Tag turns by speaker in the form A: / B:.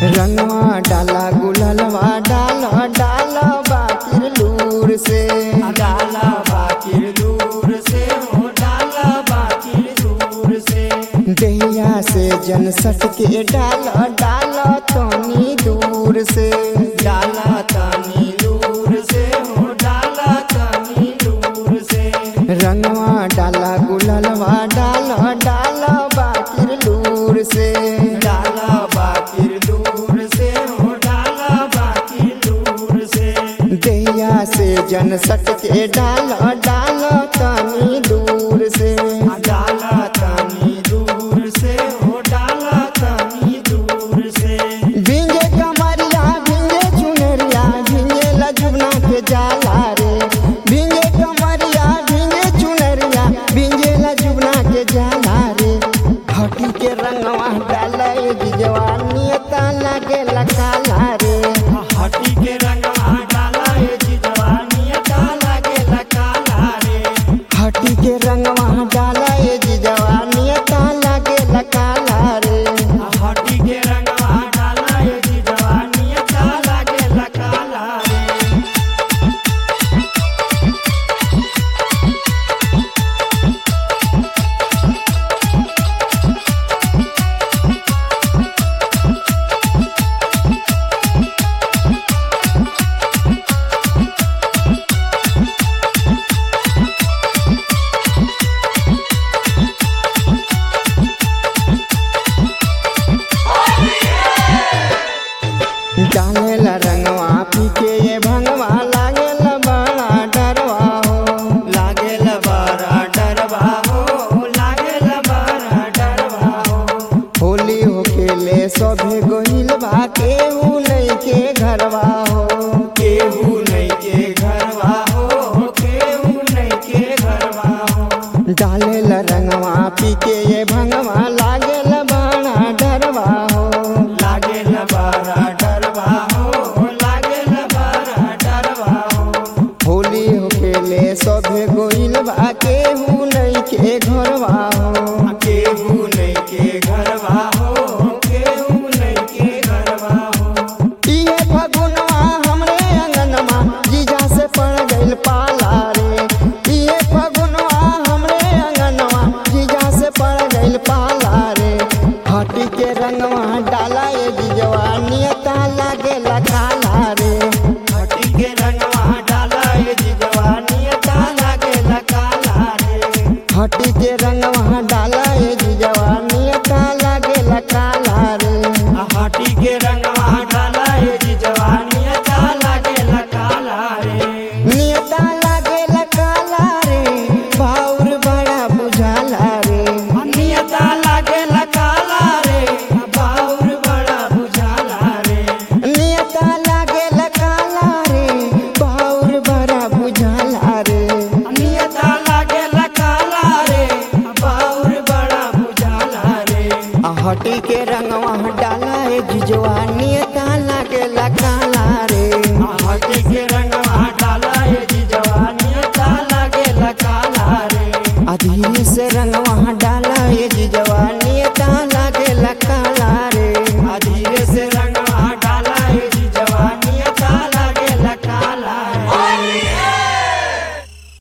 A: रंगवा डाला गुललवा डाल डाल बाकिर लूर से
B: डाला बाकिर दूर से हो डाला बाकिर दूर से
A: दहिया से जन सट के डाल डाल तनी दूर से
B: डाला तानी दूर से हो डाला तानी दूर से
A: रंगवा डाला गुललवा डाल डाल बाकिर लूर से
B: डाला बाकिर दूर से हो डाला बाकिर दूर से
A: दहिया से जन सट के डाल डाल तनी दूर से
B: डाला तानी दूर से हो डाला तानी दूर से
A: भिंगे कमरिया भिंगे चुनरिया भिंगे लजुबना के जाला रे भिंगे कमरिया भिंगे चुनरिया भिंगे लजुबना के जाला रे हटी के रंगवा डाला जवानियता लगे लकाला रे
B: हटी के रंगवा डाला ये जवानी डाला के लकाला रे
A: हटी के रंगवा डाला ये जवानियता लगे लकाला रे
B: हटी के रंगवा डाला ये जवानी डाला के लकाला रे
A: डालेला रंगवा पी के ये भंगवा लागेला बड़ा डरवा हो
B: लागेल बारा डरवा हो लागेल बारा डरवा हो
A: होली हो खेले सभे गोहिल बा केहू नहीं के घरवा हो
B: केहू नहीं के घरवा हो केहू नहीं के घरवा हो
A: डालेला रंगवा पी के ये भंगवा लागेला बड़ा डरवा हो
B: लागेल बारा डरवा हो लागेल बारा डरवा हो
A: होली हो खेले सभे गोहिल बा केहू नहीं के घरवा हो
B: केहू नहीं के घरवा हो केहू नहीं के घरवा हो
A: इहे फगुनवा हमरे अंगनमा जीजा से पड़ गइल पाला रे इहे फगुनवा हमरे अंगनमा जीजा से पड़ गइल पाला रे हटी के रंगवा डाला ये जीजवा नियता लागे लखाला रे
B: हटी के रंगवा डाला ये जवानी डाला के लकाला रे
A: हटी के रंगवा डाला ये जीजवा नियता लागे लखाला रे
B: हटी के रंगवा डाला ये जवानी डाला के लकाला रे
A: नियता लागे लखाला रे भाउर बड़ा बुझाला रे
B: नियता लागे लकाला रे बाउर बड़ा बुझाला रे
A: नियता लागे लकाला रे बाउर बड़ा बुझाला रे
B: नियता लागे लकाला रे बाउर बड़ा बुझाला रे
A: आ हटी के रंगवा डाला है जिजवा नियता लागे लकाला रे
B: हटी के रंगवा डाला ये जवानी डाला के लकाला रे
A: आ धीरे